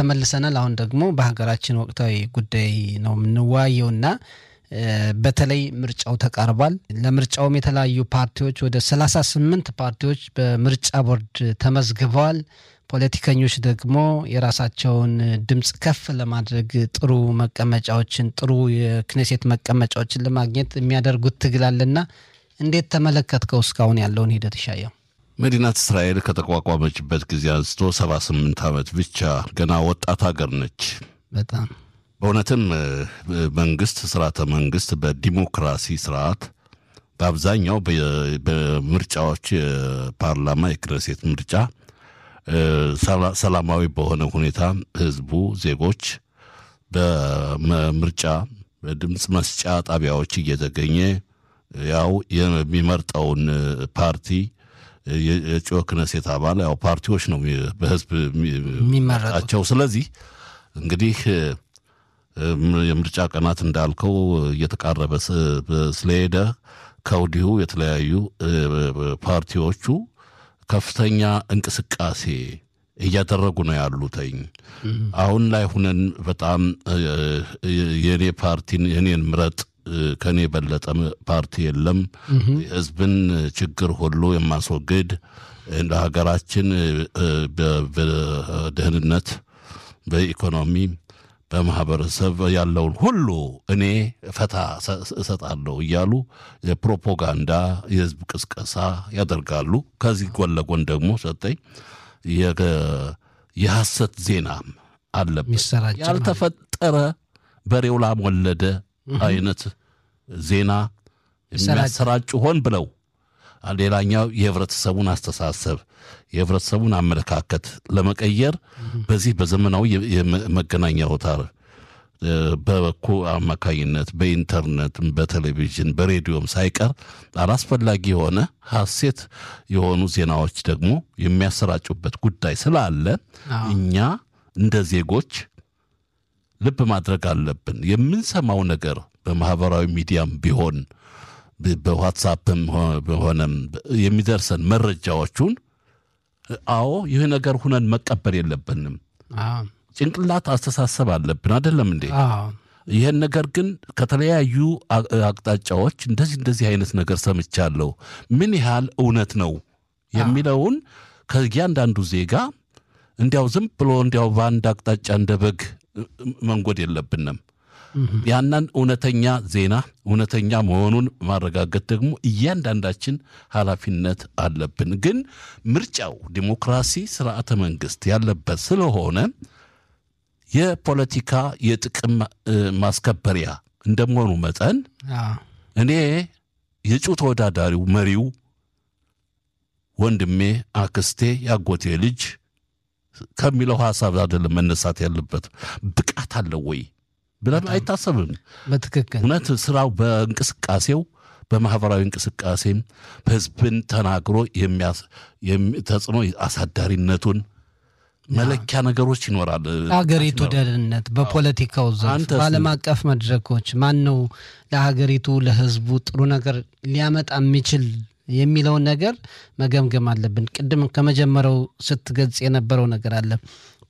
ተመልሰናል። አሁን ደግሞ በሀገራችን ወቅታዊ ጉዳይ ነው የምንወያየውና በተለይ ምርጫው ተቃርቧል። ለምርጫውም የተለያዩ ፓርቲዎች ወደ ሰላሳ ስምንት ፓርቲዎች በምርጫ ቦርድ ተመዝግበዋል። ፖለቲከኞች ደግሞ የራሳቸውን ድምፅ ከፍ ለማድረግ ጥሩ መቀመጫዎችን ጥሩ የክኔሴት መቀመጫዎችን ለማግኘት የሚያደርጉት ትግል አለና እንዴት ተመለከትከው እስካሁን ያለውን ሂደት ይሻየው? መዲናት እስራኤል ከተቋቋመችበት ጊዜ አንስቶ ሰባ ስምንት ዓመት ብቻ ገና ወጣት ሀገር ነች። በጣም በእውነትም መንግስት ስርዓተ መንግስት በዲሞክራሲ ስርዓት በአብዛኛው በምርጫዎች የፓርላማ የክነሴት ምርጫ ሰላማዊ በሆነ ሁኔታ ህዝቡ ዜጎች በምርጫ በድምፅ መስጫ ጣቢያዎች እየተገኘ ያው የሚመርጠውን ፓርቲ የእጩ ክነሴት አባል ያው ፓርቲዎች ነው በህዝብ የሚመረጣቸው። ስለዚህ እንግዲህ የምርጫ ቀናት እንዳልከው እየተቃረበ ስለሄደ ከወዲሁ የተለያዩ ፓርቲዎቹ ከፍተኛ እንቅስቃሴ እያደረጉ ነው ያሉተኝ። አሁን ላይ ሁነን በጣም የኔ ፓርቲን የኔን ምረጥ ከኔ የበለጠ ፓርቲ የለም፣ የህዝብን ችግር ሁሉ የማስወግድ እንደ ሀገራችን በደህንነት፣ በኢኮኖሚ፣ በማህበረሰብ ያለውን ሁሉ እኔ ፈታ እሰጣለሁ እያሉ የፕሮፓጋንዳ የህዝብ ቅስቀሳ ያደርጋሉ። ከዚህ ጎን ለጎን ደግሞ ሰጠኝ የሐሰት ዜናም አለበት። ያልተፈጠረ በሬው ላም ወለደ አይነት ዜና የሚያሰራጩ ሆን ብለው ሌላኛው የህብረተሰቡን አስተሳሰብ የህብረተሰቡን አመለካከት ለመቀየር በዚህ በዘመናዊ የመገናኛ አውታር በበኩ አማካኝነት በኢንተርኔት፣ በቴሌቪዥን፣ በሬዲዮም ሳይቀር አላስፈላጊ የሆነ ሐሴት የሆኑ ዜናዎች ደግሞ የሚያሰራጩበት ጉዳይ ስላለ እኛ እንደ ዜጎች ልብ ማድረግ አለብን። የምንሰማው ነገር በማህበራዊ ሚዲያም ቢሆን በዋትሳፕም ሆነም የሚደርሰን መረጃዎቹን አዎ ይህ ነገር ሁነን መቀበል የለብንም። ጭንቅላት አስተሳሰብ አለብን አይደለም እንዴ? ይህን ነገር ግን ከተለያዩ አቅጣጫዎች እንደዚህ እንደዚህ አይነት ነገር ሰምቻለሁ፣ ምን ያህል እውነት ነው የሚለውን ከእያንዳንዱ ዜጋ እንዲያው ዝም ብሎ እንዲያው በአንድ አቅጣጫ እንደ በግ መንጎድ የለብንም። ያንን እውነተኛ ዜና እውነተኛ መሆኑን ማረጋገጥ ደግሞ እያንዳንዳችን ኃላፊነት አለብን። ግን ምርጫው ዲሞክራሲ ስርዓተ መንግስት ያለበት ስለሆነ የፖለቲካ የጥቅም ማስከበሪያ እንደመሆኑ መጠን እኔ የእጩ ተወዳዳሪው መሪው ወንድሜ፣ አክስቴ፣ ያጎቴ ልጅ ከሚለው ሀሳብ አይደለም መነሳት ያለበት። ብቃት አለው ወይ ብለን አይታሰብም። በትክክል እውነት ስራው በእንቅስቃሴው በማህበራዊ እንቅስቃሴም ህዝብን ተናግሮ ተጽዕኖ አሳዳሪነቱን መለኪያ ነገሮች ይኖራል። ሀገሪቱ ደህንነት በፖለቲካው ዘርፍ በዓለም አቀፍ መድረኮች ማን ነው ለሀገሪቱ ለህዝቡ ጥሩ ነገር ሊያመጣ የሚችል የሚለውን ነገር መገምገም አለብን። ቅድም ከመጀመሪያው ስትገልጽ የነበረው ነገር አለ።